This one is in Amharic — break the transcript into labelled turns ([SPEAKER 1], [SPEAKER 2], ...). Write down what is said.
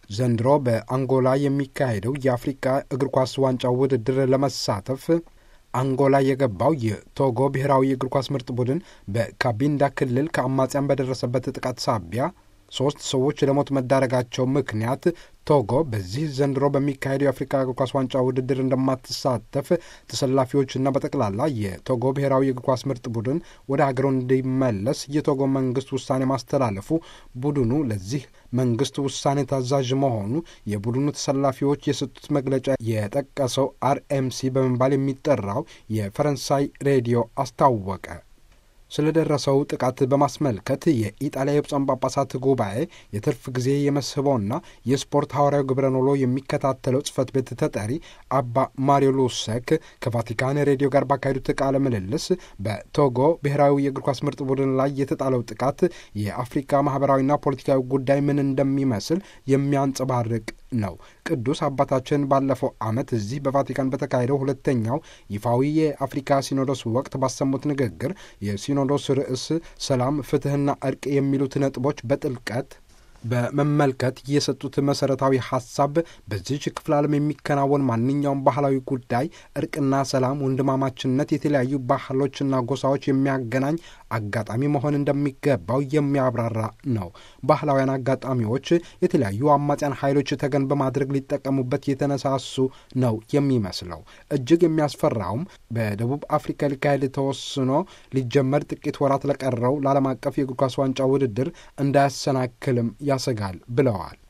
[SPEAKER 1] ዘንድሮ በአንጎላ የሚካሄደው የአፍሪካ እግር ኳስ ዋንጫ ውድድር ለመሳተፍ አንጎላ የገባው የቶጎ ብሔራዊ የእግር ኳስ ምርጥ ቡድን በካቢንዳ ክልል ከአማጽያን በደረሰበት ጥቃት ሳቢያ ሶስት ሰዎች ለሞት መዳረጋቸው ምክንያት ቶጎ በዚህ ዘንድሮ በሚካሄደው የአፍሪካ እግር ኳስ ዋንጫ ውድድር እንደማትሳተፍ ተሰላፊዎችና በጠቅላላ የቶጎ ብሔራዊ የእግር ኳስ ምርጥ ቡድን ወደ ሀገሩ እንዲመለስ የቶጎ መንግስት ውሳኔ ማስተላለፉ ቡድኑ ለዚህ መንግስት ውሳኔ ታዛዥ መሆኑ የቡድኑ ተሰላፊዎች የሰጡት መግለጫ የጠቀሰው አርኤምሲ በመባል የሚጠራው የፈረንሳይ ሬዲዮ አስታወቀ። ስለደረሰው ጥቃት በማስመልከት የኢጣሊያ የብፁዓን ጳጳሳት ጉባኤ የትርፍ ጊዜ የመስህበውና የስፖርት ሐዋርያዊ ግብረ ኖሎ የሚከታተለው ጽህፈት ቤት ተጠሪ አባ ማሪዮ ሉሰክ ከቫቲካን ሬዲዮ ጋር ባካሄዱት ቃለ ምልልስ በቶጎ ብሔራዊ የእግር ኳስ ምርጥ ቡድን ላይ የተጣለው ጥቃት የአፍሪካ ማህበራዊና ፖለቲካዊ ጉዳይ ምን እንደሚመስል የሚያንጸባርቅ ነው። ቅዱስ አባታችን ባለፈው ዓመት እዚህ በቫቲካን በተካሄደው ሁለተኛው ይፋዊ የአፍሪካ ሲኖዶስ ወቅት ባሰሙት ንግግር የሲኖዶስ ርዕስ ሰላም፣ ፍትህና እርቅ የሚሉት ነጥቦች በጥልቀት በመመልከት የሰጡት መሰረታዊ ሀሳብ በዚች ክፍለ ዓለም የሚከናወን ማንኛውም ባህላዊ ጉዳይ እርቅና ሰላም፣ ወንድማማችነት የተለያዩ ባህሎችና ጎሳዎች የሚያገናኝ አጋጣሚ መሆን እንደሚገባው የሚያብራራ ነው። ባህላውያን አጋጣሚዎች የተለያዩ አማጽያን ኃይሎች ተገን በማድረግ ሊጠቀሙበት የተነሳሱ ነው የሚመስለው። እጅግ የሚያስፈራውም በደቡብ አፍሪካ ሊካሄድ ተወስኖ ሊጀመር ጥቂት ወራት ለቀረው ለዓለም አቀፍ የእግር ኳስ ዋንጫ ውድድር እንዳያሰናክልም ያሰጋል ብለዋል።